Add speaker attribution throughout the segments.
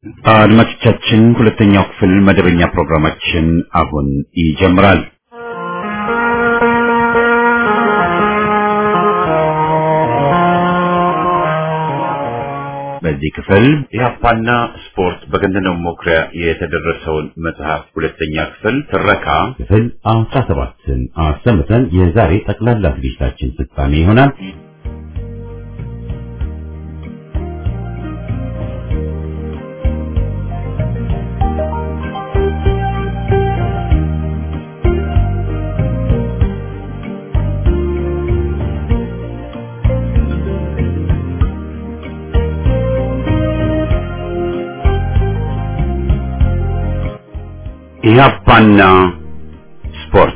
Speaker 1: አድማጮቻችን ሁለተኛው ክፍል መደበኛ ፕሮግራማችን አሁን ይጀምራል። በዚህ ክፍል ኢህአፓና ስፖርት በገነነው መኩሪያ የተደረሰውን መጽሐፍ ሁለተኛ ክፍል ትረካ
Speaker 2: ክፍል አስራ ሰባትን አሰምተን የዛሬ ጠቅላላ ዝግጅታችን ፍጻሜ ይሆናል።
Speaker 1: ኢህአፓና ስፖርት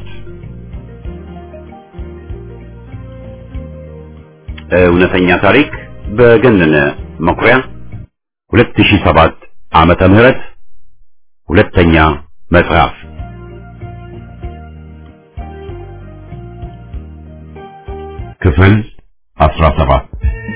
Speaker 1: እውነተኛ ታሪክ በገነነ መኩሪያ 2007 ዓመተ ምህረት ሁለተኛ መጽሐፍ
Speaker 2: ክፍል አስራ ሰባት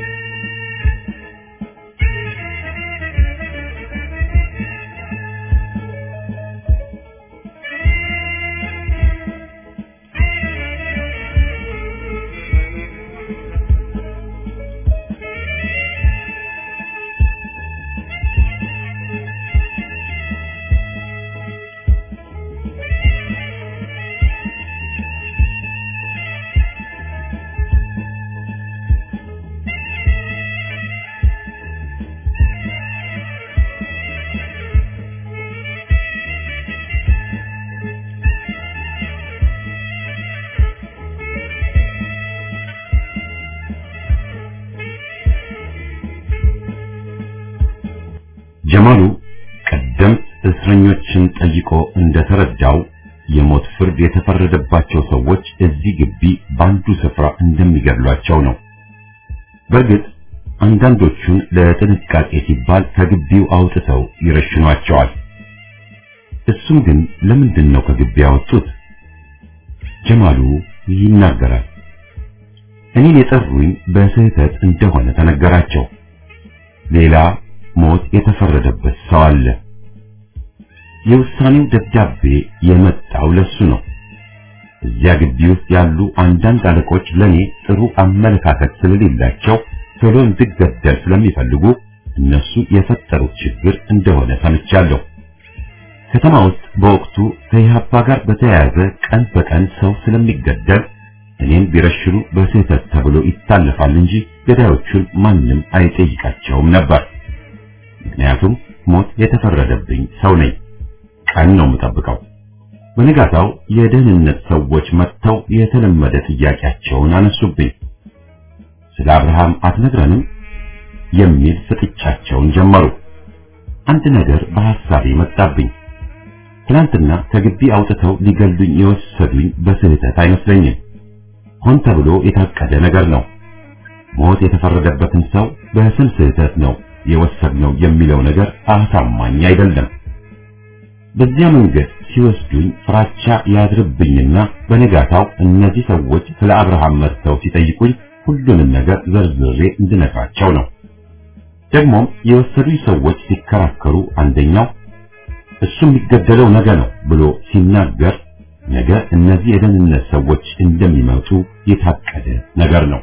Speaker 2: ጀማሉ ቀደምት እስረኞችን ጠይቆ እንደተረዳው የሞት ፍርድ የተፈረደባቸው ሰዎች እዚህ ግቢ በአንዱ ስፍራ እንደሚገድሏቸው ነው። በእርግጥ አንዳንዶቹን ለጥንቃቄ ሲባል ከግቢው አውጥተው ይረሽኗቸዋል። እሱም ግን ለምንድን ነው ከግቢ ያወጡት? ጀማሉ ይናገራል። እኔን የጠሩኝ በስህተት እንደሆነ ተነገራቸው። ሌላ ሞት የተፈረደበት ሰው አለ። የውሳኔው ደብዳቤ የመጣው ለሱ ነው። እዚያ ግቢ ውስጥ ያሉ አንዳንድ አለቆች ለኔ ጥሩ አመለካከት ስለሌላቸው ቶሎ እንድገደል ስለሚፈልጉ እነሱ የፈጠሩት ችግር እንደሆነ ሰምቻለሁ። ከተማ ውስጥ በወቅቱ ከኢህአፓ ጋር በተያያዘ ቀን በቀን ሰው ስለሚገደል እኔን ቢረሽኑ በስህተት ተብሎ ይታለፋል እንጂ ገዳዮቹን ማንም አይጠይቃቸውም ነበር። ምክንያቱም ሞት የተፈረደብኝ ሰው ነኝ። ቀን ነው የምጠብቀው። በነጋታው የደህንነት ሰዎች መጥተው የተለመደ ጥያቄያቸውን አነሱብኝ። ስለ አብርሃም አትነግረንም የሚል ፍጥጫቸውን ጀመሩ። አንድ ነገር በሐሳቤ መጣብኝ። ትናንትና ከግቢ አውጥተው ሊገሉኝ የወሰዱኝ በስህተት አይመስለኝም። ሆን ተብሎ የታቀደ ነገር ነው። ሞት የተፈረደበትን ሰው በስም ስህተት ነው የወሰድነው የሚለው ነገር አሳማኝ አይደለም። በዚያ መንገድ ሲወስዱኝ ፍራቻ ያድርብኝና በነጋታው እነዚህ ሰዎች ስለ አብርሃም መጥተው ሲጠይቁኝ ሁሉንም ነገር ዘርዝሬ እንድነግራቸው ነው። ደግሞም የወሰዱኝ ሰዎች ሲከራከሩ አንደኛው እሱ የሚገደለው ነገ ነው ብሎ ሲናገር ነገ እነዚህ የደህንነት ሰዎች እንደሚመጡ የታቀደ ነገር ነው።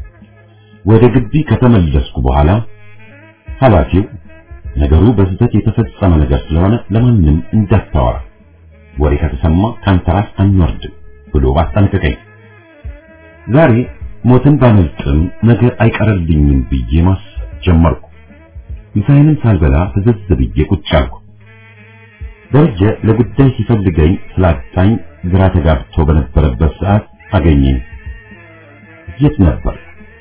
Speaker 2: ወደ ግቢ ከተመለስኩ በኋላ ኃላፊው ነገሩ በስህተት የተፈጸመ ነገር ስለሆነ ለማንም እንዳታወራ፣ ወሬ ከተሰማ ካንተ ራስ አንወርድም ብሎ አስጠነቀቀኝ። ዛሬ ሞትን ባመልጥም ነገር አይቀርልኝም ብዬ ማሰብ ጀመርኩ። ምሳዬንም ሳልበላ ፍዝዝ ብዬ ቁጭ አልኩ። ደረጀ ለጉዳይ ሲፈልገኝ ስላጣኝ ግራ ተጋብቶ በነበረበት ሰዓት አገኘኝ። የት ነበር?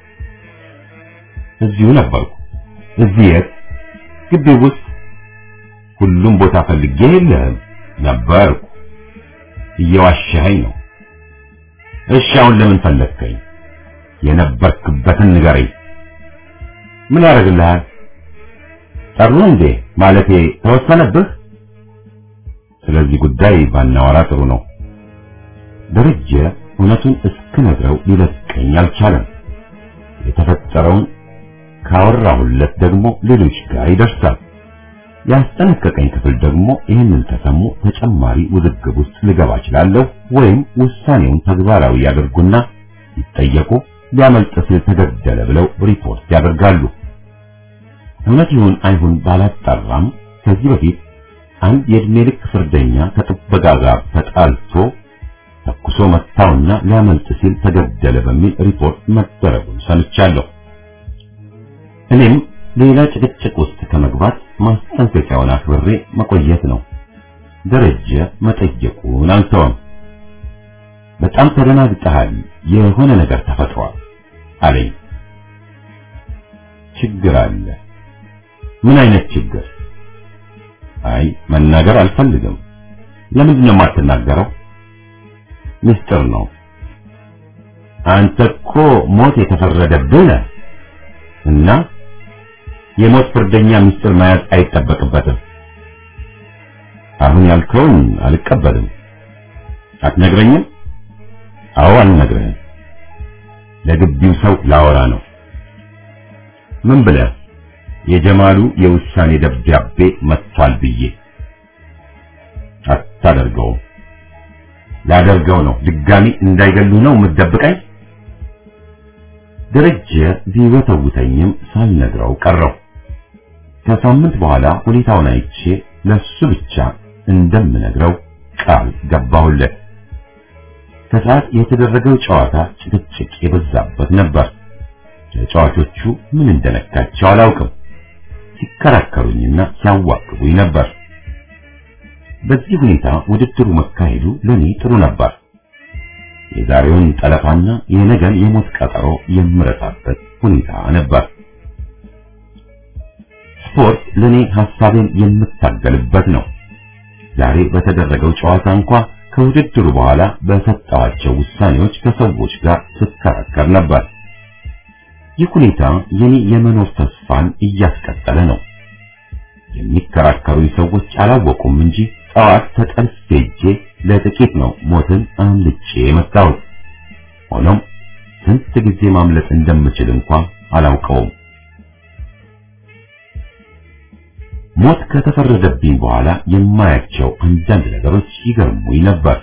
Speaker 2: እዚሁ ነበርኩ። እዚህ የት? ግቢ ውስጥ። ሁሉም ቦታ ፈልጌ የለህም? ነበርኩ። እየዋሸኸኝ ነው። እሺ አሁን ለምን ፈለግከኝ? የነበርክበትን ንገረኝ። ምን ያደርግልሃል? ጠሩ እንዴ? ማለቴ ተወሰነብህ? ስለዚህ ጉዳይ ባናወራ ጥሩ ነው። ደረጀ እውነቱን እስክነግረው ሊለቀኝ አልቻለም። የተፈጠረውን ካወራሁለት ደግሞ ሌሎች ጋር ይደርሳል። ያስጠነቀቀኝ ክፍል ደግሞ ይህንን ከሰሙ ተጨማሪ ውዝግብ ውስጥ ልገባ እችላለሁ ወይም ውሳኔውን ተግባራዊ ያደርጉና ይጠየቁ ሊያመልጥ ሲል ተገደለ ብለው ሪፖርት ያደርጋሉ። እውነት ይሁን አይሁን ባላጣራም ከዚህ በፊት አንድ የእድሜ ልክ ፍርደኛ ከጥበቃ ጋር ተጣልቶ ተኩሶ መታውና ሊያመልጥ ሲል ተገደለ በሚል ሪፖርት መደረጉን ሰምቻለሁ። እኔም ሌላ ጭቅጭቅ ውስጥ ከመግባት ማስጠንቀቂያውን አክብሬ መቆየት ነው። ደረጀ መጠየቁን አልተወም። በጣም ተደናግጠሃል፣ የሆነ ነገር ተፈጥሯል አለኝ። ችግር አለ። ምን አይነት ችግር? አይ መናገር አልፈልግም። ለምንድን ነው የማትናገረው? ምስጢር ነው። አንተ እኮ ሞት የተፈረደብህ ነህ እና የሞት ፍርደኛ ምስጢር መያዝ አይጠበቅበትም። አሁን ያልከውን አልቀበልም። አትነግረኝም? አዎ አልነግርህም። ለግቢው ሰው ላወራ ነው። ምን ብለህ? የጀማሉ የውሳኔ ደብዳቤ መጥቷል ብዬ። አታደርገውም። ላደርገው ነው። ድጋሚ እንዳይገሉ ነው የምትደብቀኝ? ደረጀ ቢወተውተኝም ሳልነግረው ቀረው። ከሳምንት በኋላ ሁኔታውን አይቼ ለሱ ብቻ እንደምነግረው ቃል ገባሁለት። ከሰዓት የተደረገው ጨዋታ ጭቅጭቅ የበዛበት ነበር። ተጫዋቾቹ ምን እንደነካቸው አላውቅም። ሲከራከሩኝና ሲያዋክቡኝ ነበር። በዚህ ሁኔታ ውድድሩ መካሄዱ ለኔ ጥሩ ነበር። የዛሬውን ጠለፋና የነገን የሞት ቀጠሮ የምረሳበት ሁኔታ ነበር። ስፖርት ለኔ ሐሳቤን የምታገልበት ነው። ዛሬ በተደረገው ጨዋታ እንኳ ከውድድሩ በኋላ በሰጠዋቸው ውሳኔዎች ከሰዎች ጋር ስከራከር ነበር። ይህ ሁኔታ የኔ የመኖር ተስፋን እያስቀጠለ ነው። የሚከራከሩኝ ሰዎች አላወቁም እንጂ ጠዋት ተጠልፌ ሄጄ ለጥቂት ነው ሞትን አምልጬ የመጣሁት። ሆኖም ስንት ጊዜ ማምለጥ እንደምችል እንኳን አላውቀውም። ሞት ከተፈረደብኝ በኋላ የማያቸው አንዳንድ ነገሮች ይገርሙኝ ነበር።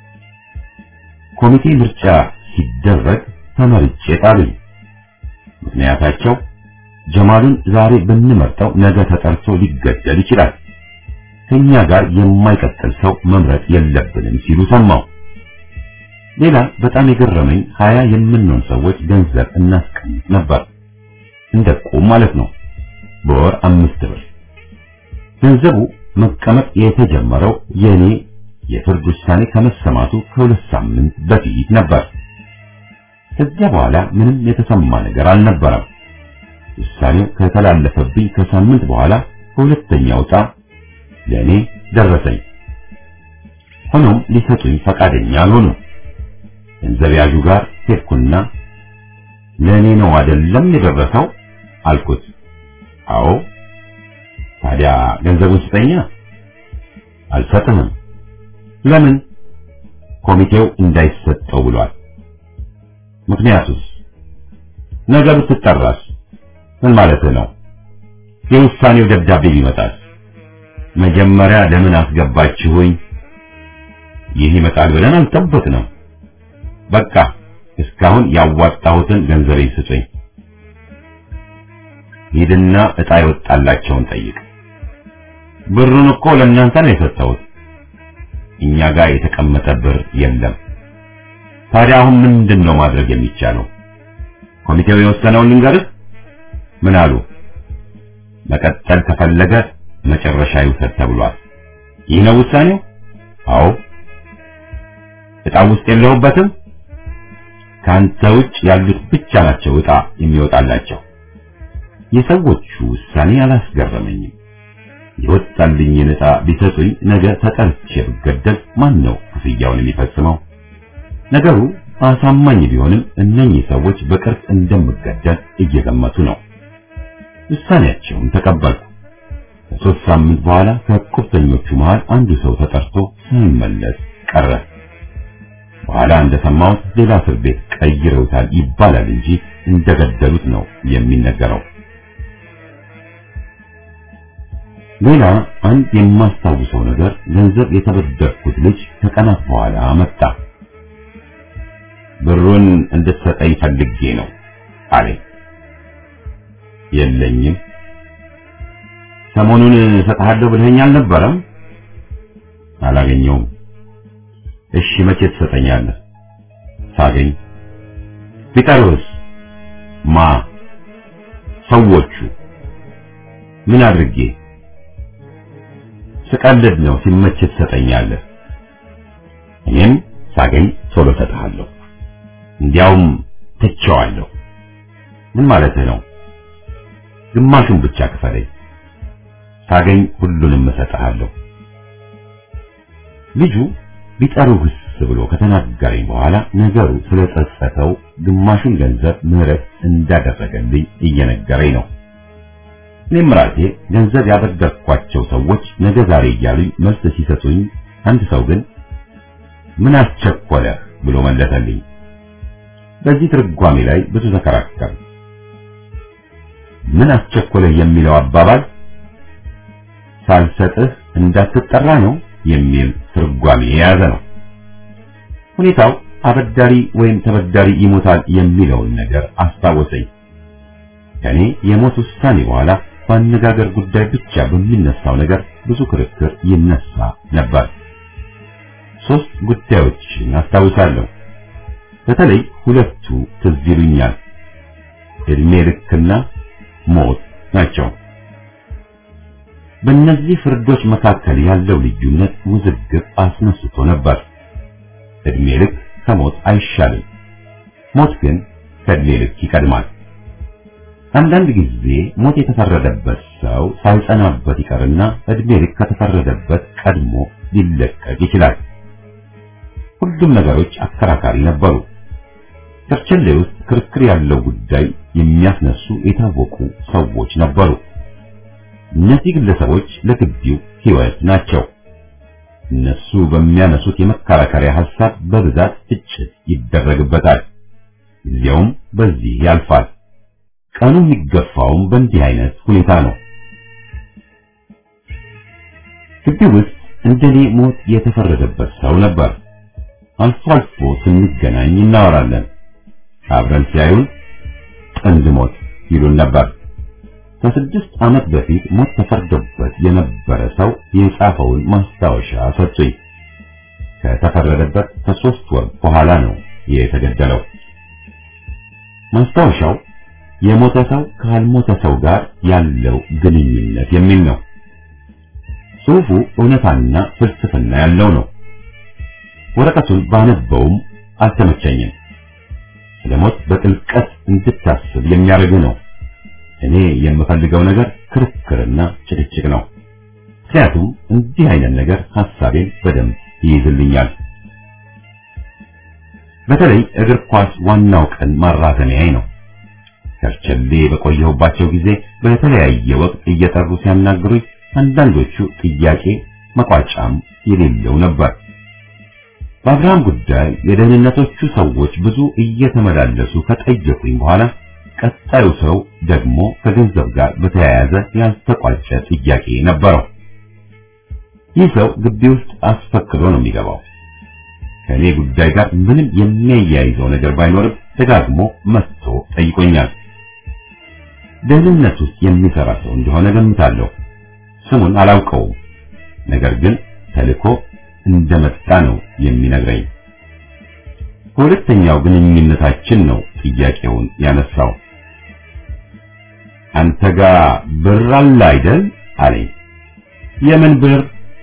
Speaker 2: ኮሚቴ ምርጫ ሲደረግ ተመርጬ ጣሉኝ። ምክንያታቸው ጀማሉን ዛሬ ብንመርጠው ነገ ተጠርቶ ሊገደል ይችላል። ከኛ ጋር የማይቀጥል ሰው መምረጥ የለብንም ሲሉ ሰማው። ሌላ በጣም የገረመኝ ሀያ የምንሆን ሰዎች ገንዘብ እናስቀምጥ ነበር፣ እንደ ቁም ማለት ነው። በወር አምስት ብር። ገንዘቡ መቀመጥ የተጀመረው የኔ የፍርድ ውሳኔ ከመሰማቱ ከሁለት ሳምንት በፊት ነበር። ከዚያ በኋላ ምንም የተሰማ ነገር አልነበረም። ውሳኔው ከተላለፈብኝ ከሳምንት በኋላ ከሁለተኛው ዕጣ ለእኔ ደረሰኝ። ሆኖም ሊሰጡኝ ፈቃደኛ አልሆኑ። ገንዘብ ያዡ ጋር ሄድኩና ለእኔ ነው አይደለም የደረሰው አልኩት። አዎ። ታዲያ ገንዘቡን ስጠኛ። አልሰጥህም። ለምን? ኮሚቴው እንዳይሰጠው ብሏል። ምክንያቱስ? ነገ ብትጠራስ? ምን ማለትህ ነው? የውሳኔው ደብዳቤ ቢመጣስ? መጀመሪያ ለምን አስገባችሁኝ? ይህ ይመጣል ብለን አልጠበቅንም። በቃ እስካሁን ያዋጣሁትን ገንዘቤን ስጡኝ። ሂድና ዕጣ የወጣላቸውን ጠይቅ። ብሩን እኮ ለእናንተ ነው የሰጠሁት። እኛ ጋር የተቀመጠ ብር የለም። ታዲያ አሁን ምንድን ነው ማድረግ የሚቻለው? ኮሚቴው የወሰነውን ልንገርህ። ምን አሉ? መቀጠል ከፈለገ መጨረሻ ይውሰድ ተብሏል። ይህ ነው ውሳኔው? አዎ። ዕጣ ውስጥ የለሁበትም። ካንተ ውጭ ያሉት ብቻ ናቸው ዕጣ የሚወጣላቸው። የሰዎቹ ውሳኔ አላስገረመኝም። የወጣልኝን ዕጣ ቢሰጡኝ ነገ ተጠርቼ ብገደል ማን ነው ክፍያውን የሚፈጽመው? ነገሩ አሳማኝ ቢሆንም እነኚህ ሰዎች በቅርብ እንደምገደል እየገመቱ ነው። ውሳኔያቸውን ተቀበልኩ። ከሶስት ሳምንት በኋላ ከቁርጠኞቹ መሃል አንዱ ሰው ተጠርቶ ሳይመለስ ቀረ። በኋላ እንደሰማሁት ሌላ እስር ቤት ቀይረውታል ይባላል እንጂ እንደገደሉት ነው የሚነገረው። ሌላ አንድ የማስታውሰው ነገር ገንዘብ የተበደርኩት ልጅ ከቀናት በኋላ መጣ። ብሩን እንድትሰጠኝ ፈልጌ ነው አለኝ። የለኝም። ሰሞኑን እሰጥሃለሁ ብለኸኝ አልነበረም? አላገኘውም። እሺ መቼ ትሰጠኛለህ? ሳገኝ። ቢጠሩህስ? ማ? ሰዎቹ። ምን አድርጌ? ስቀልድ ነው። ሲመች ትሰጠኛለህ። እኔም ሳገኝ ቶሎ እሰጥሃለሁ። እንዲያውም ትቼዋለሁ። ምን ማለትህ ነው? ግማሹን ብቻ ክፈለኝ። ሳገኝ ሁሉንም እሰጥሃለሁ። ልጁ ቢጠሩህስ ብሎ ከተናገረኝ በኋላ ነገሩ ስለጸጸተው ግማሹን ገንዘብ ምህረት እንዳደረገልኝ እየነገረኝ ነው። እኔም ራሴ ገንዘብ ያበደርኳቸው ሰዎች ነገ ዛሬ እያሉኝ መልስ ሲሰጡኝ፣ አንድ ሰው ግን ምን አስቸኮለ ብሎ መለሰልኝ። በዚህ ትርጓሜ ላይ ብዙ ተከራከር። ምን አስቸኮለ የሚለው አባባል ሳልሰጥህ እንዳትጠራ ነው የሚል ትርጓሜ የያዘ ነው። ሁኔታው አበዳሪ ወይም ተበዳሪ ይሞታል የሚለውን ነገር አስታወሰኝ። ከኔ የሞት ውሳኔ በኋላ በአነጋገር ጉዳይ ብቻ በሚነሳው ነገር ብዙ ክርክር ይነሳ ነበር። ሶስት ጉዳዮችን አስታውሳለሁ። በተለይ ሁለቱ ትዝ ይሉኛል። እድሜ ልክና ሞት ናቸው። በእነዚህ ፍርዶች መካከል ያለው ልዩነት ውዝግብ አስነስቶ ነበር። እድሜ ልክ ከሞት አይሻልም፣ ሞት ግን ከእድሜ ልክ ይቀድማል። አንዳንድ ጊዜ ሞት የተፈረደበት ሰው ሳይጸናበት ይቀርና እድሜ ልክ ከተፈረደበት ቀድሞ ሊለቀቅ ይችላል። ሁሉም ነገሮች አከራካሪ ነበሩ። ከርቸሌ ውስጥ ክርክር ያለው ጉዳይ የሚያስነሱ የታወቁ ሰዎች ነበሩ። እነዚህ ግለሰቦች ለግቢው ሕይወት ናቸው። እነሱ በሚያነሱት የመከራከሪያ ሐሳብ በብዛት ትችት ይደረግበታል። ጊዜውም በዚህ ያልፋል። ቀኑ የሚገፋውም በእንዲህ አይነት ሁኔታ ነው። ግቢው ውስጥ እንደኔ ሞት የተፈረደበት ሰው ነበር። አልፎ አልፎ ስንገናኝ እናወራለን። አብረን ሲያዩን ጥንድ ሞት ይሉን ነበር። ከስድስት ዓመት በፊት ሞት ተፈርዶበት የነበረ ሰው የጻፈውን ማስታወሻ ሰጡኝ። ከተፈረደበት ከሶስት ወር በኋላ ነው የተገደለው። ማስታወሻው የሞተ ሰው ካልሞተ ሰው ጋር ያለው ግንኙነት የሚል ነው። ጽሑፉ እውነታና ፍልስፍና ያለው ነው። ወረቀቱን ባነበውም አልተመቸኝም። ስለ ሞት በጥልቀት እንድታስብ የሚያደርግ ነው። እኔ የምፈልገው ነገር ክርክርና ጭቅጭቅ ነው። ምክንያቱም እንዲህ አይነት ነገር ሐሳቤን በደንብ ይይዝልኛል። በተለይ እግር ኳስ ዋናው ቀን ማራዘሚያዬ ነው። ከርቸሌ በቆየሁባቸው ጊዜ በተለያየ ወቅት እየጠሩ ሲያናግሩኝ አንዳንዶቹ ጥያቄ መቋጫም የሌለው ነበር። በአብርሃም ጉዳይ የደህንነቶቹ ሰዎች ብዙ እየተመላለሱ ከጠየቁኝ በኋላ ቀጣዩ ሰው ደግሞ ከገንዘብ ጋር በተያያዘ ያልተቋጨ ጥያቄ ነበረው። ይህ ሰው ግቢ ውስጥ አስፈቅዶ ነው የሚገባው። ከእኔ ጉዳይ ጋር ምንም የሚያያይዘው ነገር ባይኖርም ደጋግሞ መጥቶ ጠይቆኛል። ደህንነት ውስጥ የሚሰራ ሰው እንደሆነ ገምታለሁ። ስሙን አላውቀውም፣ ነገር ግን ተልኮ እንደመጣ ነው የሚነግረኝ። በሁለተኛው ግንኙነታችን ነው ጥያቄውን ያነሳው። አንተ ጋር ብር አለ አይደል አለኝ። የምን ብር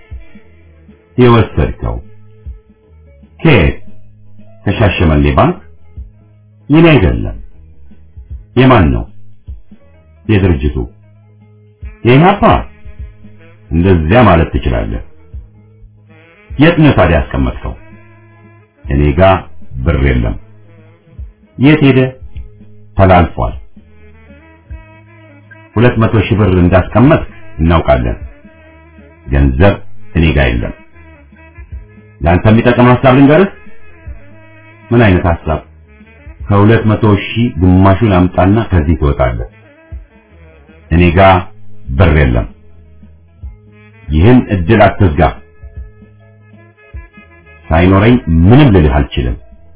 Speaker 2: የወሰድከው? ከየት? ከሻሸመኔ ባንክ? የኔ አይደለም። የማን ነው? የድርጅቱ። የኢህአፓ? እንደዚያ ማለት ትችላለህ። የት ነው ታዲያ ያስቀመጥከው? እኔ ጋር ብር የለም። የት ሄደ? ተላልፏል። ሁለት መቶ ሺህ ብር እንዳስቀመጥክ እናውቃለን። ገንዘብ እኔ ጋር የለም። ለአንተ የሚጠቅም ሐሳብ ልንገርህ። ምን አይነት ሐሳብ? ከሁለት መቶ ሺህ ግማሹን አምጣና ከዚህ ትወጣለህ። እኔ ጋር ብር የለም። ይህን እድል አትዝጋ። ሳይኖረኝ ምንም ልልህ አልችልም።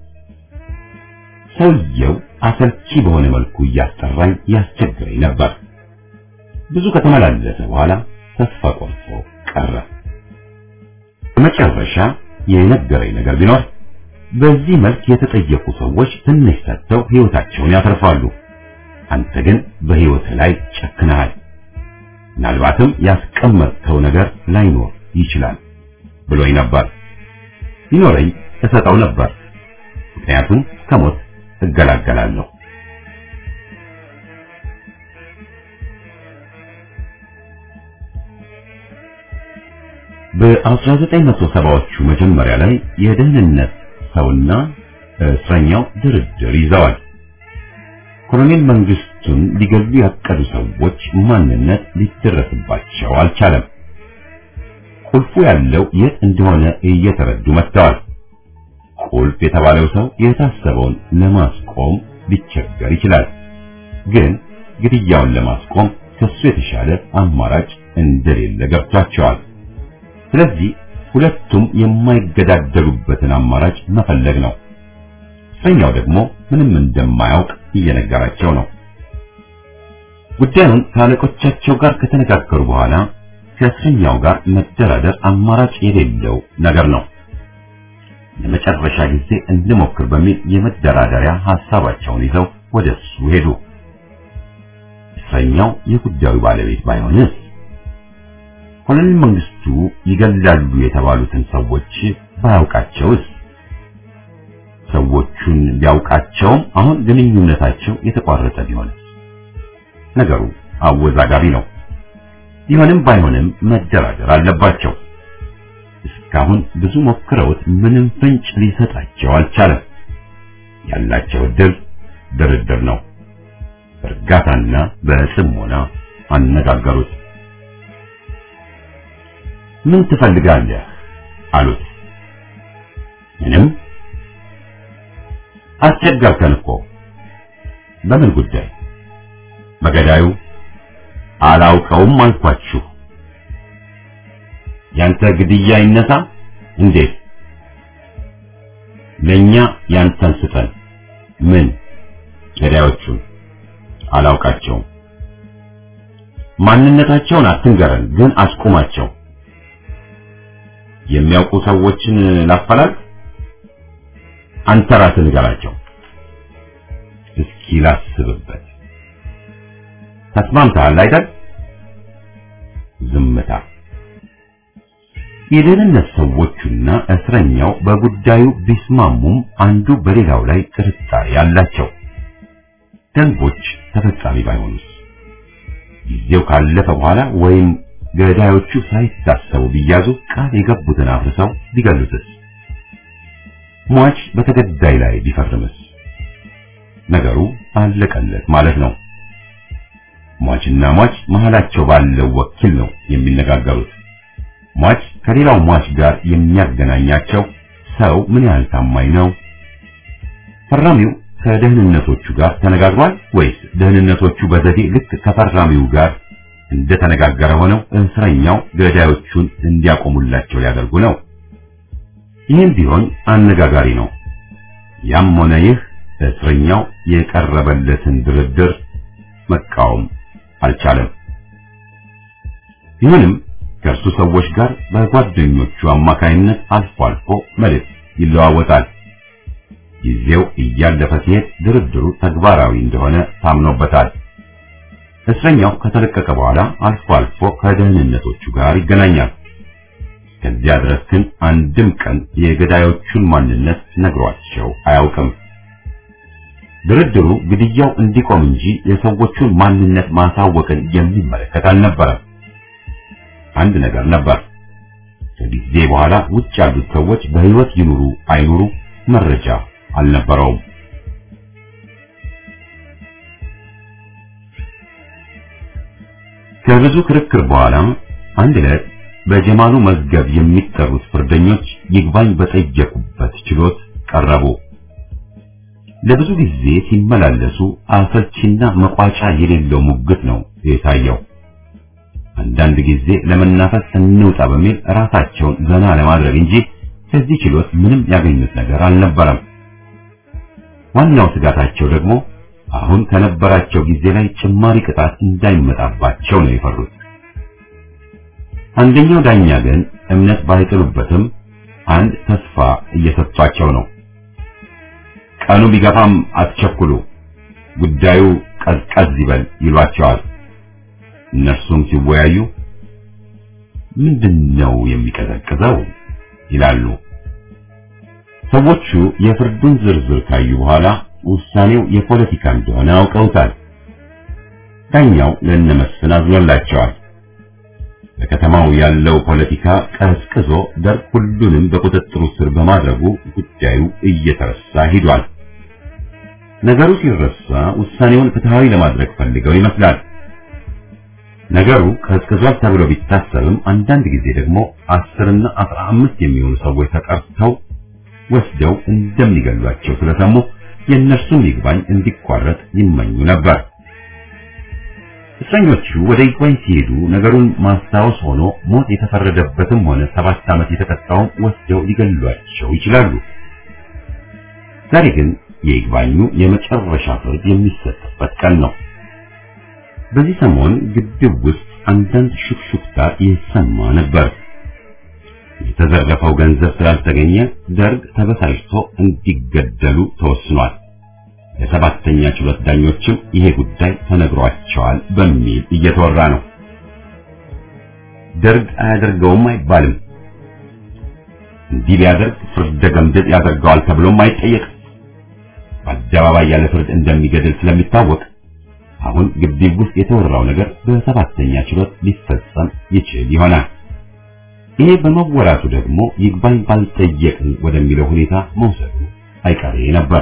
Speaker 2: ሰውየው አሰልቺ በሆነ መልኩ እያስጠራኝ ያስቸግረኝ ነበር። ብዙ ከተመላለሰ በኋላ ተስፋ ቆርጦ ቀረ። በመጨረሻ የነገረኝ ነገር ቢኖር በዚህ መልክ የተጠየቁ ሰዎች ትንሽ ሰጥተው ሕይወታቸውን ያተርፋሉ። አንተ ግን በሕይወት ላይ ጨክነሃል። ምናልባትም ያስቀመጥከው ነገር ላይኖር ይችላል ብሎኝ ነበር። ቢኖረኝ እሰጠው ነበር፣ ምክንያቱም ከሞት እገላገላለሁ። በ1970ዎቹ መጀመሪያ ላይ የደህንነት ሰውና እስረኛው ድርድር ይዘዋል። ኮሎኔል መንግስቱን ሊገሉ ያቀዱ ሰዎች ማንነት ሊደረስባቸው አልቻለም። ቁልፉ ያለው የት እንደሆነ እየተረዱ መጥተዋል። ቁልፍ የተባለው ሰው የታሰበውን ለማስቆም ሊቸገር ይችላል። ግን ግድያውን ለማስቆም ከሱ የተሻለ አማራጭ እንደሌለ ገብቷቸዋል። ስለዚህ ሁለቱም የማይገዳደሉበትን አማራጭ መፈለግ ነው። እስረኛው ደግሞ ምንም እንደማያውቅ እየነገራቸው ነው። ጉዳዩን ከአለቆቻቸው ጋር ከተነጋገሩ በኋላ ከእስረኛው ጋር መደራደር አማራጭ የሌለው ነገር ነው። ለመጨረሻ ጊዜ እንሞክር በሚል የመደራደሪያ ሐሳባቸውን ይዘው ወደ እሱ ሄዱ። እስረኛው የጉዳዩ ባለቤት ባይሆንስ? ኮሎኔል መንግስቱ ይገላሉ የተባሉትን ሰዎች ባያውቃቸውስ? ሰዎቹን ቢያውቃቸውም አሁን ግንኙነታቸው የተቋረጠ ቢሆንስ? ነገሩ አወዛጋቢ ነው። ቢሆንም ባይሆንም መደራደር አለባቸው። እስካሁን ብዙ ሞክረውት ምንም ፍንጭ ሊሰጣቸው አልቻለም። ያላቸው እድል ድርድር ነው። በእርጋታና በጽሞና አነጋገሩት። ምን ትፈልጋለህ አሉት። ምንም። አስቸገርከን እኮ። በምን ጉዳይ? በገዳዩ አላውቀውም አልኳችሁ። ያንተ ግድያ ይነሳ እንዴት? ለኛ ያንተን ስጠን። ምን? ገዳዮቹን አላውቃቸውም። ማንነታቸውን አትንገረን፣ ግን አስቁማቸው። የሚያውቁ ሰዎችን ላፈላል። አንተ ራስህ ንገራቸው። እስኪ ላስብበት። ተስማምተሃል አይደል? ዝምታ። የደህንነት ሰዎቹና እስረኛው በጉዳዩ ቢስማሙም አንዱ በሌላው ላይ ጥርጣሬ አላቸው። ደንቦች ተፈጻሚ ባይሆኑስ? ጊዜው ካለፈ በኋላ ወይም ገዳዮቹ ሳይታሰቡ ቢያዙ ቃል የገቡትን አፍርሰው ቢገሉትስ? ሟች በተገዳይ ላይ ቢፈርምስ? ነገሩ አለቀለት ማለት ነው። ሟችና ሟች መሃላቸው ባለው ወኪል ነው የሚነጋገሩት። ሟች ከሌላው ሟች ጋር የሚያገናኛቸው ሰው ምን ያህል ታማኝ ነው? ፈራሚው ከደህንነቶቹ ጋር ተነጋግሯል ወይስ ደህንነቶቹ በዘዴ ልክ ከፈራሚው ጋር እንደተነጋገረ ሆነው እስረኛው ገዳዮቹን እንዲያቆሙላቸው ሊያደርጉ ነው? ይህም ቢሆን አነጋጋሪ ነው። ያም ሆነ ይህ እስረኛው የቀረበለትን ድርድር መቃወም አልቻለም። ቢሆንም ከእርሱ ሰዎች ጋር በጓደኞቹ አማካይነት አልፎ አልፎ መልእክት ይለዋወጣል። ጊዜው እያለፈ ሲሄድ ድርድሩ ተግባራዊ እንደሆነ ታምኖበታል። እስረኛው ከተለቀቀ በኋላ አልፎ አልፎ ከደህንነቶቹ ጋር ይገናኛል። ከዚያ ድረስ ግን አንድም ቀን የገዳዮቹን ማንነት ነግሯቸው አያውቅም። ድርድሩ ግድያው እንዲቆም እንጂ የሰዎቹን ማንነት ማሳወቅን የሚመለከት አልነበረም። አንድ ነገር ነበር። ከጊዜ በኋላ ውጭ ያሉት ሰዎች በሕይወት ይኑሩ አይኑሩ መረጃ አልነበረውም። ከብዙ ክርክር በኋላ አንድ ዕለት በጀማሉ መዝገብ የሚጠሩት ፍርደኞች ይግባኝ በጠየቁበት ችሎት ቀረቡ። ለብዙ ጊዜ ሲመላለሱ አሰልቺና መቋጫ የሌለው ሙግት ነው የታየው። አንዳንድ ጊዜ ለመናፈስ እንውጣ በሚል ራሳቸውን ዘና ለማድረግ እንጂ ከዚህ ችሎት ምንም ያገኙት ነገር አልነበረም። ዋናው ስጋታቸው ደግሞ አሁን ከነበራቸው ጊዜ ላይ ጭማሪ ቅጣት እንዳይመጣባቸው ነው የፈሩት። አንደኛው ዳኛ ግን እምነት ባይጥሉበትም አንድ ተስፋ እየሰጧቸው ነው። ቀኑ ቢገፋም አትቸኩሉ፣ ጉዳዩ ቀዝቀዝ ይበል ይሏቸዋል። እነርሱም ሲወያዩ ምንድነው የሚቀዘቅዘው ይላሉ። ሰዎቹ የፍርዱን ዝርዝር ካዩ በኋላ ውሳኔው የፖለቲካ እንደሆነ አውቀውታል። ዳኛው ለነመስፍን አዝኖላቸዋል። በከተማው ያለው ፖለቲካ ቀዝቅዞ ደርግ ሁሉንም በቁጥጥሩ ስር በማድረጉ ጉዳዩ እየተረሳ ሂዷል። ነገሩ ሲረሳ ውሳኔውን ፍትሃዊ ለማድረግ ፈልገው ይመስላል። ነገሩ ቀዝቅዟል ተብሎ ቢታሰብም አንዳንድ ጊዜ ደግሞ አስርና አስራ አምስት የሚሆኑ ሰዎች ተጠርተው ወስደው እንደሚገሏቸው ስለሰሙ የእነርሱም ይግባኝ እንዲቋረጥ ይመኙ ነበር። እስረኞቹ ወደ ይግባኝ ሲሄዱ ነገሩን ማስታወስ ሆኖ ሞት የተፈረደበትም ሆነ ሰባት ዓመት የተቀጣውን ወስደው ሊገሏቸው ይችላሉ። ዛሬ ግን የይግባኙ የመጨረሻ ፍርድ የሚሰጥበት ቀን ነው። በዚህ ሰሞን ግድብ ውስጥ አንዳንድ ሹክሹክታ ይሰማ ነበር። የተዘረፈው ገንዘብ ስላልተገኘ ደርግ ተበሳጭቶ እንዲገደሉ ተወስኗል። ለሰባተኛ ችሎት ዳኞችም ይሄ ጉዳይ ተነግሯቸዋል በሚል እየተወራ ነው። ደርግ አያደርገውም አይባልም። እንዲህ ቢያደርግ ፍርደ ገምድል ያደርገዋል ተብሎም አይጠየቅም። በአደባባይ ያለ ፍርድ እንደሚገድል ስለሚታወቅ አሁን ግቢው ውስጥ የተወራው ነገር በሰባተኛ ችሎት ሊፈጸም ይችል ይሆናል። ይሄ በመወራቱ ደግሞ ይግባኝ ባልጠየቅን ወደሚለው ሁኔታ መውሰዱ አይቀሬ ነበር።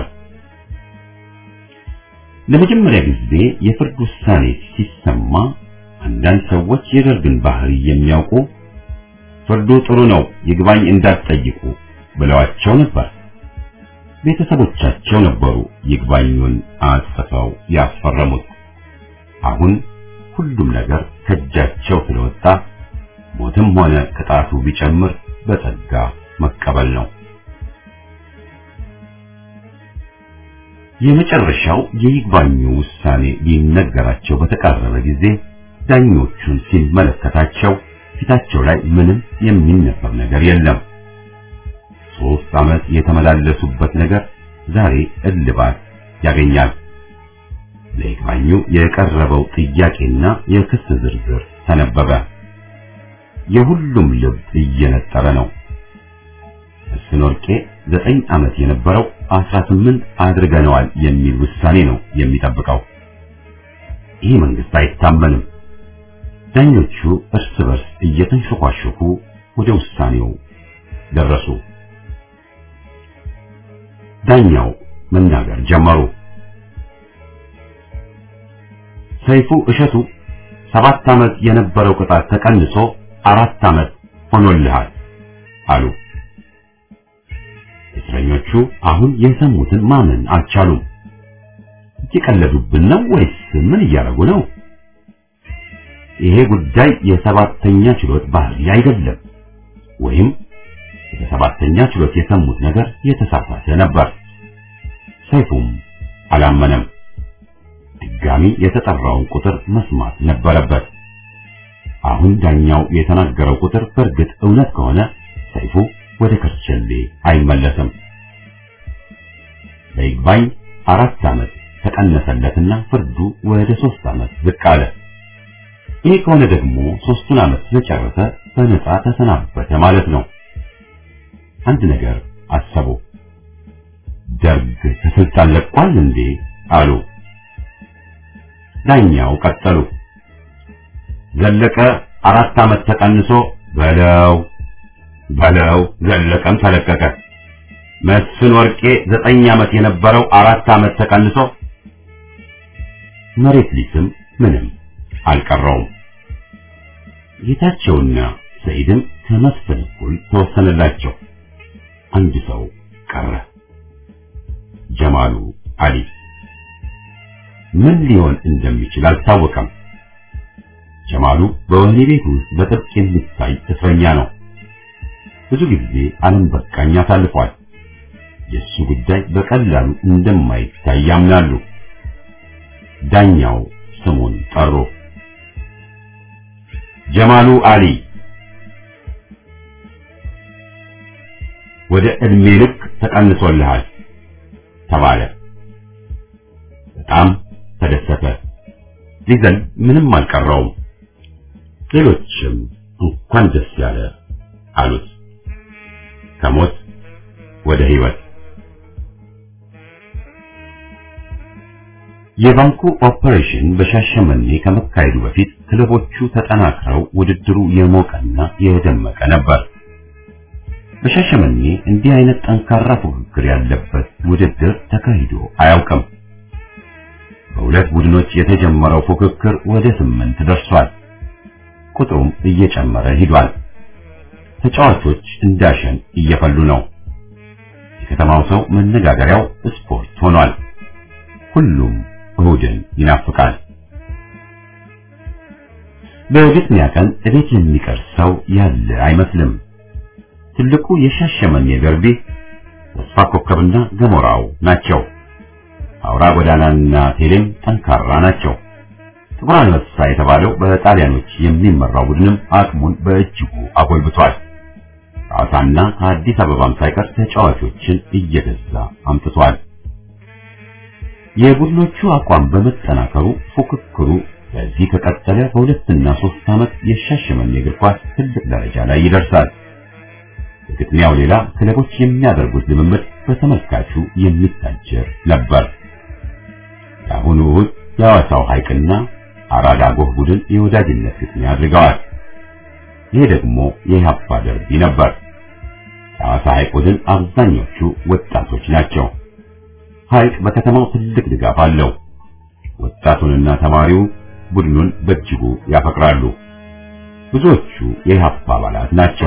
Speaker 2: ለመጀመሪያ ጊዜ የፍርድ ውሳኔ ሲሰማ አንዳንድ ሰዎች የደርግን ባህሪ የሚያውቁ ፍርዱ ጥሩ ነው፣ ይግባኝ እንዳትጠይቁ ብለዋቸው ነበር። ቤተሰቦቻቸው ነበሩ ይግባኙን አጽፈው ያስፈረሙት። አሁን ሁሉም ነገር ከእጃቸው ስለወጣ ሞትም ሆነ ቅጣቱ ቢጨምር በጸጋ መቀበል ነው። የመጨረሻው የይግባኙ ውሳኔ ሊነገራቸው በተቃረበ ጊዜ ዳኞቹን ሲመለከታቸው ፊታቸው ላይ ምንም የሚነበብ ነገር የለም። ሶስት ዓመት የተመላለሱበት ነገር ዛሬ እልባት ያገኛል። ለይግባኙ የቀረበው ጥያቄና የክስ ዝርዝር ተነበበ። የሁሉም ልብ እየነጠረ ነው። መስፍን ወርቄ ዘጠኝ ዓመት የነበረው አስራ ስምንት አድርገነዋል የሚል ውሳኔ ነው የሚጠብቀው። ይህ መንግስት አይታመንም። ዳኞቹ እርስ በርስ እየተንሸኳሸኩ ወደ ውሳኔው ደረሱ። ዳኛው መናገር ጀመሩ። ሰይፉ እሸቱ ሰባት ዓመት የነበረው ቅጣት ተቀንሶ አራት ዓመት ሆኖልሃል አሉ። እስረኞቹ አሁን የሰሙትን ማመን አልቻሉም። እየቀለዱብን ነው ወይስ ምን እያደረጉ ነው? ይሄ ጉዳይ የሰባተኛ ችሎት ባህሪ አይደለም፣ ወይም በሰባተኛ ችሎት የሰሙት ነገር የተሳሳተ ነበር። ሰይፉም አላመነም። ድጋሚ የተጠራውን ቁጥር መስማት ነበረበት። አሁን ዳኛው የተናገረው ቁጥር በእርግጥ እውነት ከሆነ ሰይፉ ወደ ከርቸሌ አይመለስም። በይግባኝ አራት ዓመት ተቀነሰለትና ፍርዱ ወደ ሶስት ዓመት ዝቅ አለ። ይህ ከሆነ ደግሞ ሶስቱን ዓመት ስለጨረሰ በነፃ ተሰናበተ ማለት ነው። አንድ ነገር አሰቡ። ደርግ ከስልጣን ለቋል እንዴ አሉ። ዳኛው ቀጠሉ። ዘለቀ አራት ዓመት ተቀንሶ በለው በለው ዘለቀም ተለቀቀ። መስፍን ወርቄ ዘጠኝ ዓመት የነበረው አራት ዓመት ተቀንሶ መሬት ሊስም ምንም አልቀረውም። ጌታቸውና ሰይድም ከመስፍን እኩል ተወሰነላቸው። አንድ ሰው ቀረ። ጀማሉ አሊ ምን ሊሆን እንደሚችል አልታወቀም። ጀማሉ በወህኒ ቤት ውስጥ በጥብቅ የሚታይ እስረኛ ነው። ብዙ ጊዜ ዓለም በቃኝ አሳልፏል። የእሱ ጉዳይ በቀላሉ እንደማይታይ ያምናሉ። ዳኛው ስሙን ጠሩ። ጀማሉ አሊ ወደ ዕድሜ ልክ ተቀንሶልሃል ተባለ። በጣም ተደሰተ። ሊዘን ምንም አልቀረውም። ሌሎችም እንኳን ደስ ያለ አሉት። ከሞት ወደ ሕይወት የባንኩ ኦፐሬሽን በሻሸመኔ ከመካሄዱ በፊት ክለቦቹ ተጠናክረው ውድድሩ የሞቀና የደመቀ ነበር። በሻሸመኔ እንዲህ አይነት ጠንካራ ፉክክር ያለበት ውድድር ተካሂዶ አያውቅም። በሁለት ቡድኖች የተጀመረው ፉክክር ወደ ስምንት ደርሷል። ቁጥሩም እየጨመረ ሂዷል። ተጫዋቾች እንዳሸን እየፈሉ ነው። የከተማው ሰው መነጋገሪያው ስፖርት ሆኗል። ሁሉም እሁድን ይናፍቃል። በግጥሚያ ቀን እቤት የሚቀር ሰው ያለ አይመስልም። ትልቁ የሻሸመኔ ደርቢ ተስፋ ኮከብና ገሞራው ናቸው። አውራ ጎዳናና ቴሌም ጠንካራ ናቸው። ጥቁር አንበሳ የተባለው በጣሊያኖች የሚመራው ቡድንም አቅሙን በእጅጉ አጎልብቷል። ሐዋሳና ከአዲስ አበባም ሳይቀር ተጫዋቾችን እየገዛ አምጥቷል። የቡድኖቹ አቋም በመጠናከሩ ፉክክሩ በዚህ ከቀጠለ በሁለትና ሶስት ዓመት የሻሸመኔ እግር ኳስ ትልቅ ደረጃ ላይ ይደርሳል። ከግጥሚያው ሌላ ክለቦች የሚያደርጉት ልምምድ በተመልካቹ የሚታጀር ነበር። የአሁኑ እሁድ የሐዋሳው ሐይቅና አራዳ ጎህ ቡድን የወዳጅነት ግጥሚያ አድርገዋል። ይሄ ደግሞ የኢህአፓ ደርቢ ነበር። የሐዋሳ ሐይቅ ቡድን አብዛኞቹ ወጣቶች ናቸው። ሐይቅ በከተማው ትልቅ ድጋፍ አለው። ወጣቱንና ተማሪው ቡድኑን በእጅጉ ያፈቅራሉ። ብዙዎቹ የኢህአፓ አባላት ናቸው።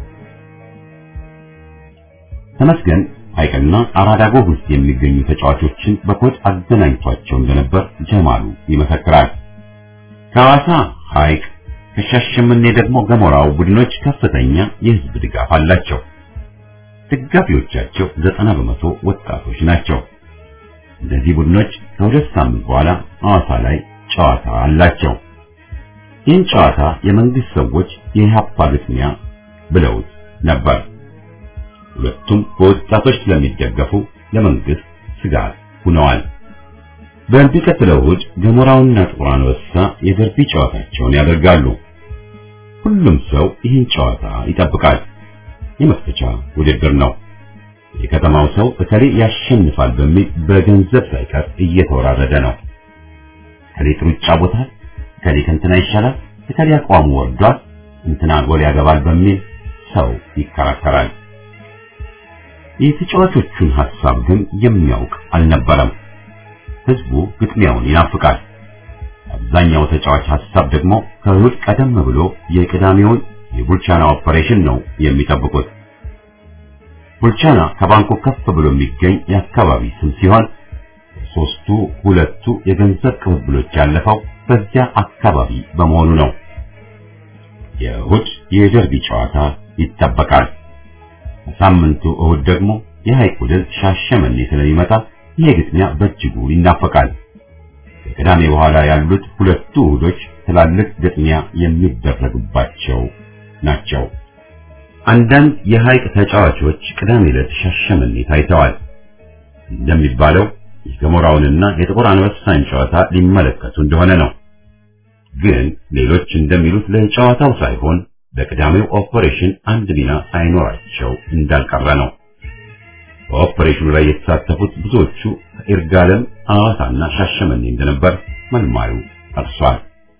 Speaker 2: ተመስገን ሐይቅና አራዳ ጎህ ውስጥ የሚገኙ ተጫዋቾችን በኮድ አገናኝቷቸው እንደነበር ጀማሉ ይመሰክራል። ከሐዋሳ ሐይቅ ከሻሸመኔ ደግሞ ገሞራው ቡድኖች ከፍተኛ የህዝብ ድጋፍ አላቸው። ደጋፊዎቻቸው ዘጠና በመቶ ወጣቶች ናቸው። እነዚህ ቡድኖች ከሁለት ሳምንት በኋላ ሐዋሳ ላይ ጨዋታ አላቸው። ይህን ጨዋታ የመንግስት ሰዎች የኢህአፓ ግጥሚያ ብለውት ነበር። ሁለቱም በወጣቶች ስለሚደገፉ ለመንግስት ስጋት ሆነዋል። በሚቀጥለው እሑድ ገሞራውና ጥቁር አንበሳ የደርቢ ጨዋታቸውን ያደርጋሉ። ሁሉም ሰው ይህን ጨዋታ ይጠብቃል። የመክፈቻ ውድድር ነው። የከተማው ሰው እከሌ ያሸንፋል በሚል በገንዘብ ሳይቀር እየተወራረደ ነው። እከሌ ጥሩ ይጫወታል፣ እከሌ ከእንትና ይሻላል፣ እከሌ አቋሙ ወርዷል፣ እንትና ጎል ያገባል በሚል ሰው ይከራከራል። የተጫዋቾቹን ሐሳብ ግን የሚያውቅ አልነበረም። ህዝቡ ግጥሚያውን ይናፍቃል። አብዛኛው ተጫዋች ሐሳብ ደግሞ ከእሑድ ቀደም ብሎ የቅዳሜውን የቡልቻና ኦፐሬሽን ነው የሚጠብቁት። ቡልቻና ከባንኩ ከፍ ብሎ የሚገኝ የአካባቢ ስም ሲሆን ሶስቱ ሁለቱ የገንዘብ ቅብብሎች ያለፈው በዚያ አካባቢ በመሆኑ ነው። የእሑድ የደርቢ ጨዋታ ይጠበቃል። ሳምንቱ እሑድ ደግሞ የሐይቅ ቡድን ሻሸመኔ ስለሚመጣ ይሄ ግጥሚያ በእጅጉ ይናፈቃል። ከቅዳሜ በኋላ ያሉት ሁለቱ እሑዶች ትላልቅ ግጥሚያ የሚደረግባቸው ናቸው። አንዳንድ የሐይቅ ተጫዋቾች ቅዳሜ ዕለት ሻሸመኔ ታይተዋል። እንደሚባለው የገሞራውንና የጥቁር አንበሳን ጨዋታ ሊመለከቱ እንደሆነ ነው። ግን ሌሎች እንደሚሉት ለጨዋታው ሳይሆን በቅዳሜው ኦፐሬሽን አንድ ሚና ሳይኖራቸው እንዳልቀረ ነው። በኦፐሬሽኑ ላይ የተሳተፉት ብዙዎቹ ከይርጋለም፣ ሐዋሳና ሻሸመኔ እንደነበር መልማዩ ጠቅሷል።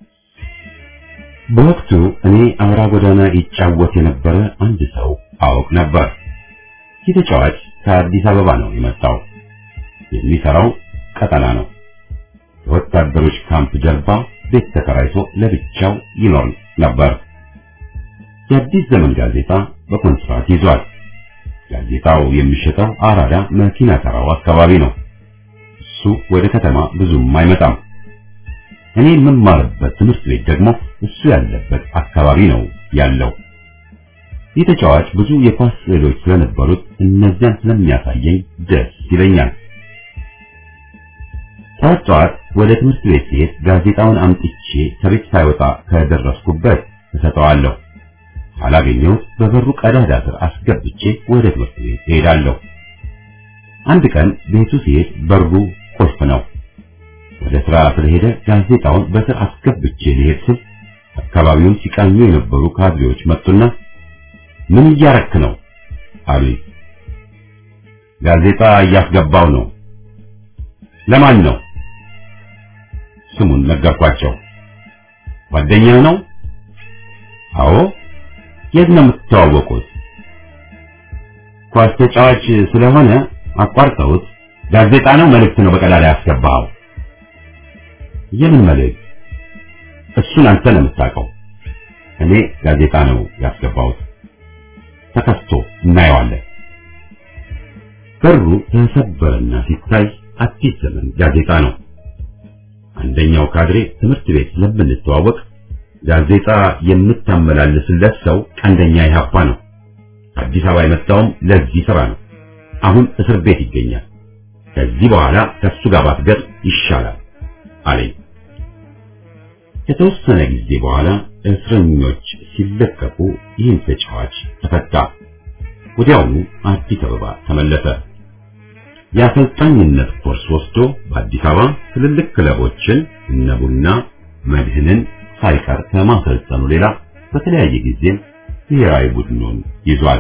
Speaker 2: በወቅቱ እኔ አውራ ጎዳና ይጫወት የነበረ አንድ ሰው አውቅ ነበር። ይህ ተጫዋች ከአዲስ አበባ ነው የመጣው። የሚሰራው ቀጠና ነው። የወታደሮች ካምፕ ጀርባ ቤት ተከራይቶ ለብቻው ይኖር ነበር። የአዲስ ዘመን ጋዜጣ በኮንትራት ይዟል። ጋዜጣው የሚሸጠው አራዳ መኪና ተራው አካባቢ ነው። እሱ ወደ ከተማ ብዙም አይመጣም። እኔ የምማርበት ትምህርት ቤት ደግሞ እሱ ያለበት አካባቢ ነው ያለው። ይህ ተጫዋች ብዙ የኳስ ስዕሎች ስለነበሩት እነዚያን ስለሚያሳየኝ ደስ ይለኛል። ጠዋት ጠዋት ወደ ትምህርት ቤት ሲሄድ ጋዜጣውን አምጥቼ ከቤት ሳይወጣ ከደረስኩበት እሰጠዋለሁ። ካላገኘሁት በበሩ ቀዳዳ ስር አስገብቼ ወደ ትምህርት ቤት እሄዳለሁ። አንድ ቀን ቤቱ ሲሄድ በሩ ቁልፍ ነው። ወደ ስራ ስለሄደ ጋዜጣውን በስር አስገብቼ ሊሄድ ስል አካባቢውን ሲቃኙ የነበሩ ካድሬዎች መጡና ምን እያረክ ነው አሉኝ። ጋዜጣ እያስገባው ነው። ለማን ነው? ስሙን ነገርኳቸው። ጓደኛ ነው? አዎ። የት ነው የምትተዋወቁት? ኳስ ተጫዋች ስለሆነ አቋርጠውት ጋዜጣ ነው መልእክት ነው በቀዳዳ ያስገባው? የምን መልእክት? እሱን አንተ ነው የምታውቀው። እኔ ጋዜጣ ነው ያስገባሁት። ተከፍቶ እናየዋለን። በሩ ተሰበረና ሲታይ አዲስ ዘመን ጋዜጣ ነው። አንደኛው ካድሬ ትምህርት ቤት ስለምንተዋወቅ ጋዜጣ የምታመላልስለት ሰው ቀንደኛ ኢህአፓ ነው። አዲስ አበባ የመጣውም ለዚህ ስራ ነው። አሁን እስር ቤት ይገኛል። ከዚህ በኋላ ከሱ ጋር ባትገጥ ይሻላል አለኝ። ከተወሰነ ጊዜ በኋላ እስረኞች ሲለቀቁ ይህን ተጫዋች ተፈታ። ወዲያውኑ አዲስ አበባ ተመለሰ። የአሰልጣኝነት ኮርስ ወስዶ በአዲስ አበባ ትልልቅ ክለቦችን እነ ቡና፣ መድህንን ሳይቀር ከማሰልጠኑ ሌላ በተለያየ ጊዜም ብሔራዊ ቡድኑን ይዟል።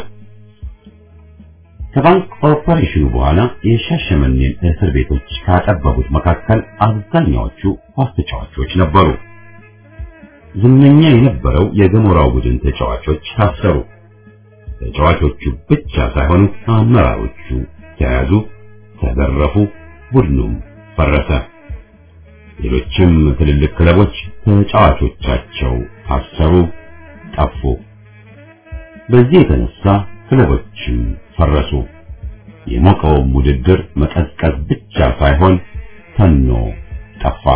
Speaker 2: ከባንክ ኦፐሬሽኑ በኋላ የሻሸመኔን እስር ቤቶች ካጠበቡት መካከል አብዛኛዎቹ ኳስ ተጫዋቾች ነበሩ። ዝነኛ የነበረው የገሞራው ቡድን ተጫዋቾች ታሰሩ። ተጫዋቾቹ ብቻ ሳይሆኑ አመራሮቹ ተያዙ፣ ተዘረፉ፣ ቡድኑም ፈረሰ። ሌሎችም ትልልቅ ክለቦች ተጫዋቾቻቸው ታሰሩ፣ ጠፉ። በዚህ የተነሳ ክለቦችም ፈረሱ። የሞቀውም ውድድር መቀዝቀዝ ብቻ ሳይሆን ተኖ ጠፋ።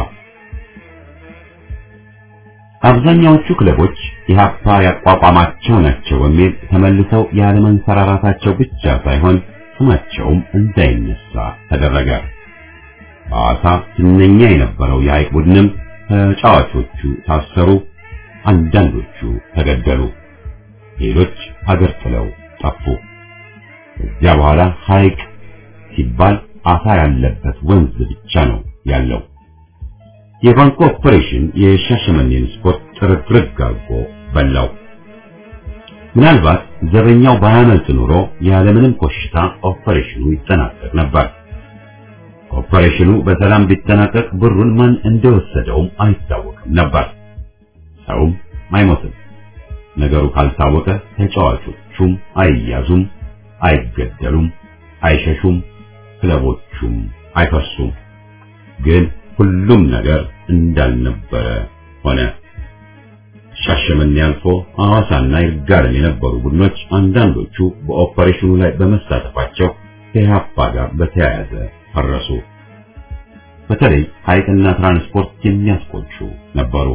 Speaker 2: አብዛኛዎቹ ክለቦች ኢህአፓ ያቋቋማቸው ናቸው በሚል ተመልሰው ያለመንሰራራታቸው ብቻ ሳይሆን ስማቸውም እንዳይነሳ ተደረገ። ሐዋሳ ዝነኛ የነበረው የሐይቅ ቡድንም ተጫዋቾቹ ታሰሩ፣ አንዳንዶቹ ተገደሉ፣ ሌሎች ሀገር ጥለው ጠፉ። ከዚያ በኋላ ሐይቅ ሲባል አሳ ያለበት ወንዝ ብቻ ነው ያለው። የባንኩ ኦፕሬሽን የሻሸመኔን ስፖርት ጥርግርግ አድርጎ በላው። ምናልባት ዘበኛው ባያመልጥ ኖሮ ያለምንም ኮሽታ ኦፕሬሽኑ ይጠናቀቅ ነበር። ኦፕሬሽኑ በሰላም ቢጠናቀቅ ብሩን ማን እንደወሰደውም አይታወቅም ነበር። ሰውም አይሞትም። ነገሩ ካልታወቀ ተጫዋቾቹም አይያዙም፣ አይገደሉም፣ አይሸሹም፣ ክለቦቹም አይፈርሱም። ግን ሁሉም ነገር እንዳልነበረ ሆነ። ሻሸመኔ አልፎ ሐዋሳና ይርጋለም የነበሩ ቡድኖች አንዳንዶቹ በኦፐሬሽኑ ላይ በመሳተፋቸው ከኢህአፓ ጋር በተያያዘ ፈረሱ። በተለይ ሐይቅና ትራንስፖርት የሚያስቆጩ ነበሩ።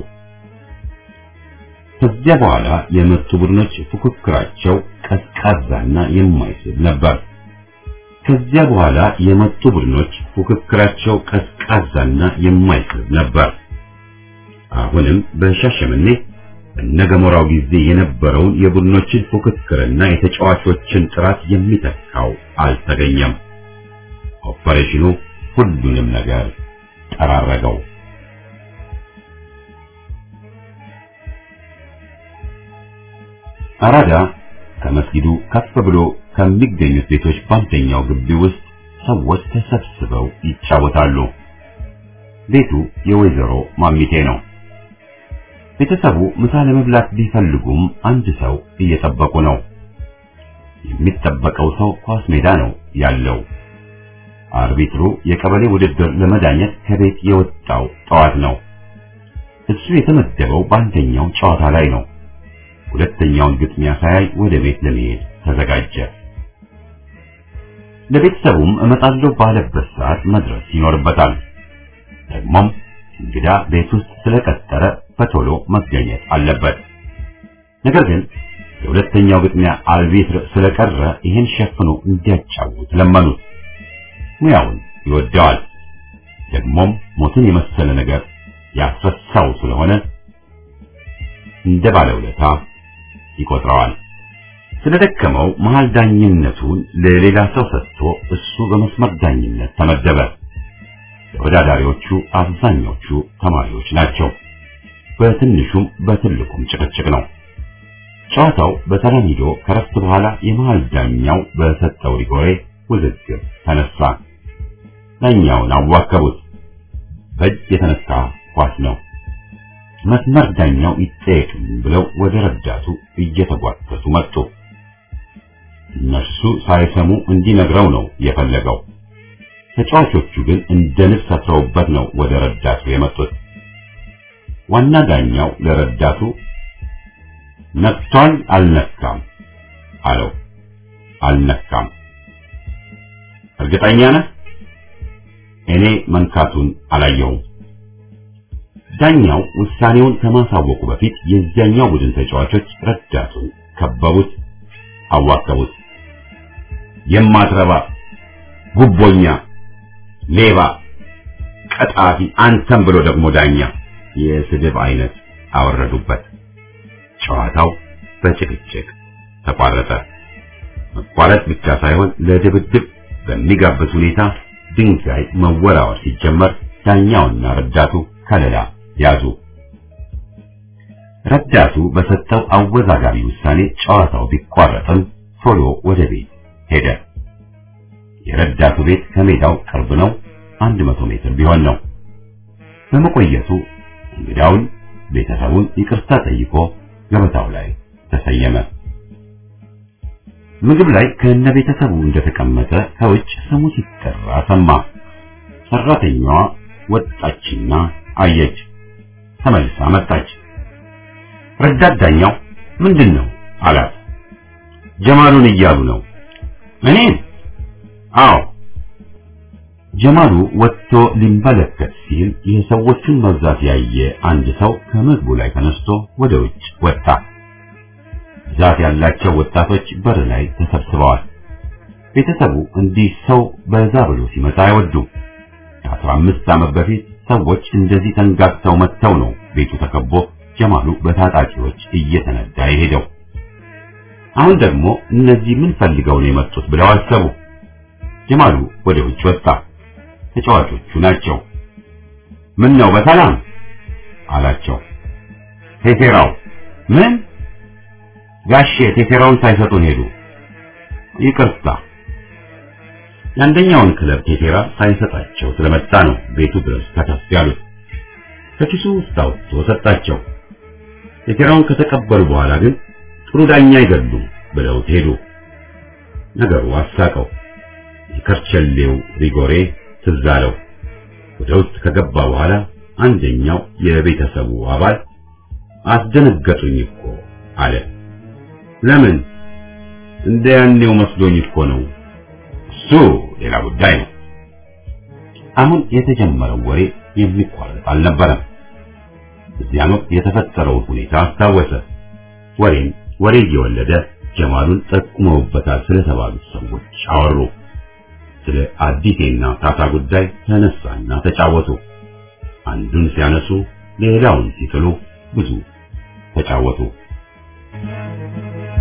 Speaker 2: ከዚያ በኋላ የመጡ ቡድኖች ፉክክራቸው ቀዝቃዛና የማይስብ ነበር። ከዚያ በኋላ የመጡ ቡድኖች ፉክክራቸው ቀዝቃዛና የማይስብ ነበር። አሁንም በሻሸመኔ በነገሞራው ጊዜ የነበረውን የቡድኖችን ፉክክርና የተጫዋቾችን ጥራት የሚተካው አልተገኘም። ኦፐሬሽኑ ሁሉንም ነገር ጠራረገው። አራዳ ከመስጊዱ ከፍ ብሎ ከሚገኙት ቤቶች በአንደኛው ግቢ ውስጥ ሰዎች ተሰብስበው ይጫወታሉ። ቤቱ የወይዘሮ ማሚቴ ነው። ቤተሰቡ ምሳ ለመብላት ቢፈልጉም አንድ ሰው እየጠበቁ ነው። የሚጠበቀው ሰው ኳስ ሜዳ ነው ያለው። አርቢትሩ የቀበሌ ውድድር ለመዳኘት ከቤት የወጣው ጠዋት ነው። እሱ የተመደበው በአንደኛው ጨዋታ ላይ ነው። ሁለተኛውን ግጥሚያ ሳያይ ወደ ቤት ለመሄድ ተዘጋጀ። ለቤተሰቡም እመጣለሁ ባለበት ሰዓት መድረስ ይኖርበታል። ደግሞም እንግዳ ቤት ውስጥ ስለቀጠረ በቶሎ መገኘት አለበት። ነገር ግን የሁለተኛው ግጥሚያ አልቤትር ስለቀረ ይህን ሸፍኖ እንዲያጫውት ለመኑት። ሙያውን ይወደዋል። ደግሞም ሞትን የመሰለ ነገር ያስረሳው ስለሆነ እንደ ባለውለታ ይቆጥረዋል። ስለደከመው መሃል ዳኝነቱን ለሌላ ሰው ሰጥቶ እሱ በመስመር ዳኝነት ተመደበ። ተወዳዳሪዎቹ አብዛኞቹ ተማሪዎች ናቸው። በትንሹም በትልቁም ጭቅጭቅ ነው። ጨዋታው በሰላም ሂዶ ከረፍት በኋላ የመሃል ዳኛው በሰጠው ሪጎሬ ውዝግብ ተነሳ። ዳኛውን አዋከቡት። በእጅ የተነሳ ኳስ ነው። መስመር ዳኛው ይጠየቅም ብለው ወደ ረዳቱ እየተጓተቱ መጡ። እነሱ ሳይሰሙ እንዲነግረው ነው የፈለገው። ተጫዋቾቹ ግን እንደ ንብ ሰፍረውበት ነው ወደ ረዳቱ የመጡት። ዋና ዳኛው ለረዳቱ ነክቷል አልነካም አለው። አልነካም። እርግጠኛ ነህ? እኔ መንካቱን አላየውም። ዳኛው ውሳኔውን ከማሳወቁ በፊት የዚያኛው ቡድን ተጫዋቾች ረዳቱን ከበቡት፣ አዋከቡት። የማትረባ ጉቦኛ፣ ሌባ፣ ቀጣፊ አንተም ብሎ ደግሞ ዳኛ የስድብ አይነት አወረዱበት። ጨዋታው በጭቅጭቅ ተቋረጠ። መቋረጥ ብቻ ሳይሆን ለድብድብ በሚጋብዝ ሁኔታ ድንጋይ መወራወር ሲጀመር ዳኛውና ረዳቱ ከለላ ያዙ። ረዳቱ በሰጠው አወዛጋቢ ውሳኔ ጨዋታው ቢቋረጥም ቶሎ ወደ ቤት ሄደ። የረዳቱ ቤት ከሜዳው ቅርብ ነው፣ አንድ መቶ ሜትር ቢሆን ነው። በመቆየቱ እንግዳውን ቤተሰቡን ይቅርታ ጠይቆ ገበታው ላይ ተሰየመ። ምግብ ላይ ከነ ቤተሰቡ እንደተቀመጠ ከውጭ ስሙ ሲጠራ ሰማ። ሰራተኛዋ ወጣችና አየች። ተመልሳ መጣች። ረዳት ዳኛው ምንድን ነው አላት። ጀማሉን እያሉ ነው። እኔን? አዎ። ጀማሉ ወጥቶ ሊመለከት ሲል የሰዎቹን መብዛት ያየ አንድ ሰው ከምግቡ ላይ ተነስቶ ወደ ውጭ ወጣ። ብዛት ያላቸው ወጣቶች በር ላይ ተሰብስበዋል። ቤተሰቡ እንዲህ ሰው በዛ ብሎ ሲመጣ አይወዱም። ከአስራ አምስት ዓመት በፊት ሰዎች እንደዚህ ተንጋግተው መጥተው ነው ቤቱ ተከቦ ጀማሉ በታጣቂዎች እየተነዳ የሄደው። አሁን ደግሞ እነዚህ ምን ፈልገው ነው የመጡት ብለው አሰቡ። ጀማሉ ወደ ውጭ ወጣ። ተጫዋቾቹ ናቸው። ምን ነው በሰላም አላቸው። ቴቴራው ምን ጋሼ ቴቴራውን ሳይሰጡን ሄዱ። ይቅርታ የአንደኛውን ክለብ ቴቴራ ሳይሰጣቸው ስለመጣ ነው ቤቱ ድረስ ከተፍ ያሉት። ከኪሱ ውስጥ አውጥቶ ሰጣቸው። ቴቴራውን ከተቀበሉ በኋላ ግን ጥሩ ዳኛ አይደሉም ብለውት ሄዱ። ነገሩ አሳቀው። የከርቸሌው ሪጎሬ ትዝ አለው። ወደ ውስጥ ከገባ በኋላ አንደኛው የቤተሰቡ አባል አስደነገጡኝ እኮ አለ። ለምን? እንደ ያኔው መስሎኝ እኮ ነው። እሱ ሌላ ጉዳይ ነው። አሁን የተጀመረው ወሬ የሚቋረጥ አልነበረም። እዚያን ወቅት የተፈጠረውን ሁኔታ አስታወሰ። ወሬም ወሬ እየወለደ ጀማሉን ጠቁመውበታል ስለተባሉት ሰዎች አወሩ። ስለ አዲቴና ታታ ጉዳይ ተነሳና ተጫወቱ። አንዱን ሲያነሱ ሌላውን ሲጥሉ ብዙ ተጫወቱ።